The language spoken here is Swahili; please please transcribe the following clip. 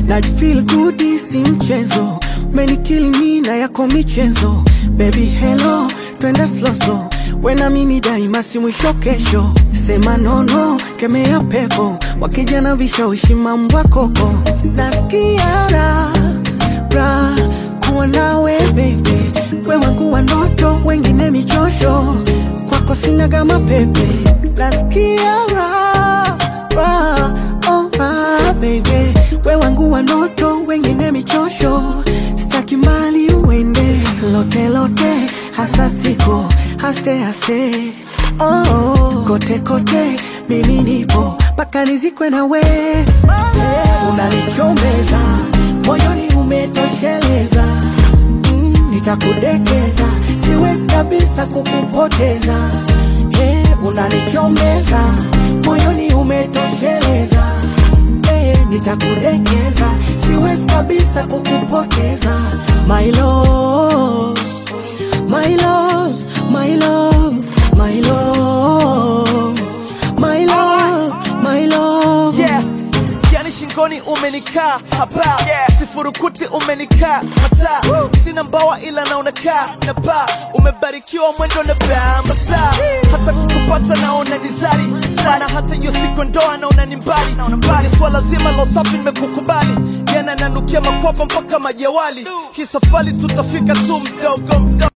na feel good si mchezo menikili mi na yako michezo baby hello twende slow slow wena mimi daima si mwisho kesho sema nono kemea pepo wakija na vishawishi mambo koko nasikia raha raha kuwa nawe baby we wangu wa ndoto wengine michosho kwako sina kama pepe nasikia raha raha oh raha baby we wangu wa ndoto wengine michosho staki mali uende lote lote hasa siko haste haste oh, kote kote mimi nipo mpaka nizikwe na we yeah, unanichomeza moyoni umetosheleza mm, nitakudekeza siwezi kabisa kukupoteza yeah, unanichomeza moyoni umetosheleza eh, nitakudekeza siwezi kabisa kukupoteza my love, my love, my love, my love, my love, my love. yeah. yani shingoni umenikaa hapa sifurukuti umenikaa hata sina mbawa ila naonakaa na paa umebarikiwa mwendo na bambata hata kukupata naona ni zari sana hata hiyo siku ndoa naona ni mbali kwenye swala zima la usafi nimekukubali yana nanukia makwapa mpaka majawali hii safari tutafika tu mdogo mdogo